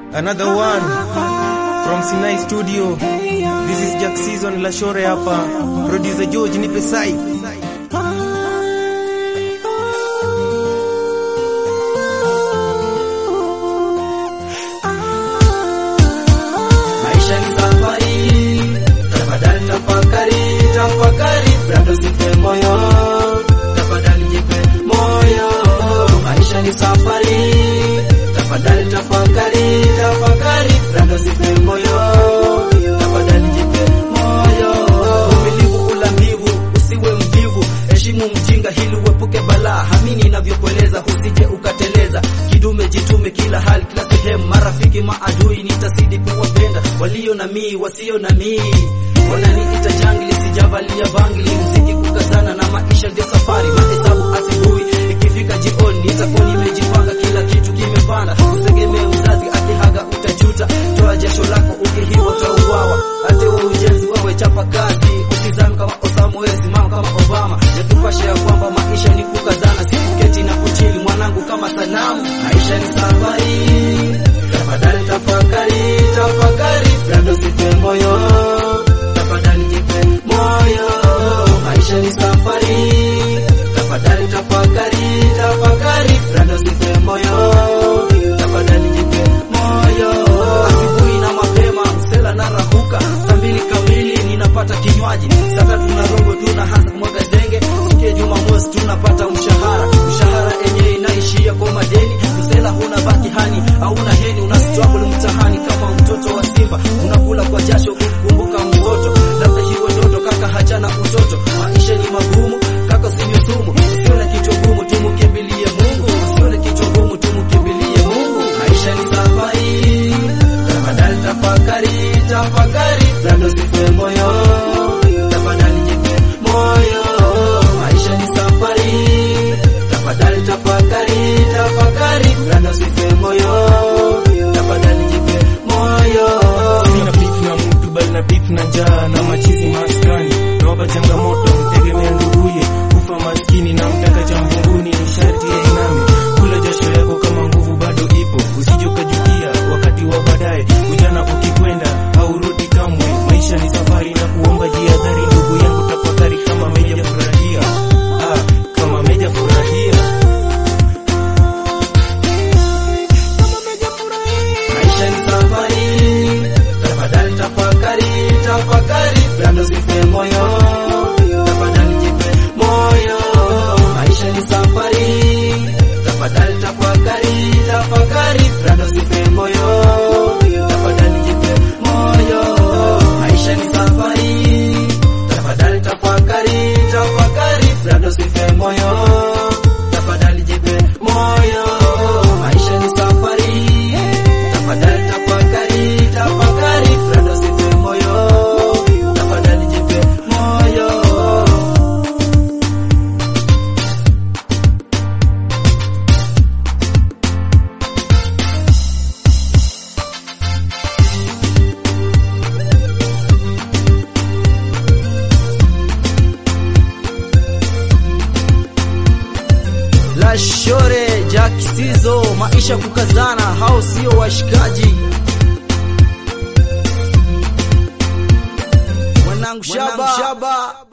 Another one from Sinai Studio. This is Jack Season Lashore hapa. Producer George nipe sai. Maisha ni safari, tafadhali tafakari, tafakari, bado sipe moyo, tafadhali jipe moyo. Maisha ni safari, tafadhali tafakari, tafakari, bado sipe moyo, tafadhali jipe moyo. Uvumilivu ula mbivu, usiwe mvivu, heshimu mjinga hili uepuke balaa. Hamini inavyokueleza, usije ukateleza. Kidume jitume kila hali, kila sehemu, marafiki maadui, nitasidi kuwapenda walio na mii, wasio na mii. Wananiita jangili, sijavalia bangili, mziki kukazana na maisha ndio safari, mahesabu asubuhi, ikifika jioni nitakuwa nimejipanga, kila kitu kimepanda. Utegemee mzazi akihaga, utajuta. Toa jasho lako, ukihiwa utauawa. Hata wa ujenzi wawe chapa kazi, usizame kama Osama, wewe simama kama Obama. Yakupasha ya kwamba maisha ni kukazana, sikuketi na kuchili mwanangu kama sanamu. Maisha ni safari, tafadhali tafakari, tafakari, bado sipe moyo, tafadhali jipe moyo. Maisha ni safari, tafadhali tafakari, tafakari, bado sipe moyo, tafadhali jipe moyo. Asubuhi na mapema, msela na rahuka, saa mbili kamili ninapata kinywaji, saa tatu na robo tunaanza kumwaga zenge, siku ya Jumamosi tunapata mshahara, mshahara yenyewe inaishia kwa madeni, msela huna baki hani, hauna heni, una struggle mtahani kama mtoto wa Simba, unakula kwa jasho kumkumbuka mtoto, labda hiyo ndoto kaka, hachana utoto, maisha ni magumu kaka, usinywe sumu, usione kichwa gumu, tumkimbilie Mungu, usione kichwa gumu, tumkimbilie Mungu, maisha ni safari, tafadhali tafakari, tafakari, bado sife moyo, tafadhali jipe moyo, maisha ni safari, tafadhali tafakari, tafakari, bado sife moyo, tafadhali jipe moyo. Sina beef na mtu bali na beef na njaa na machizi maskani. Nawapa changamoto mtegemea nduguye, kufa maskini na mtaka cha mbinguni ni sharti ya iname. Kula jasho yako kama nguvu bado ipo, usije ukajutia wakati wa baadaye. Ujana ukikwenda haurudi kamwe, maisha ni safari na kuomba jihadhari. Ndugu yangu tafakari kama meja furahia, ah, kama meja furahia. Maisha ni safari, tafadhali tafakari, tafakari, bado sife moyo, tafadhali jipe moyo. Maisha ni safari, tafadhali tafakari, tafakari, bado sife moyo, tafadhali jipe moyo. Maisha ni safari, tafadhali tafakari, tafakari, bado sife moyo, tafadhali jipe moyo. Maisha ni safari, tafadhali tafakari, tafakari, bado sife moyo, tafadhali jipe moyo. Lashore Jack Sizo, maisha kukazana, hao sio washikaji. Mwanangu Shaba, Shaba.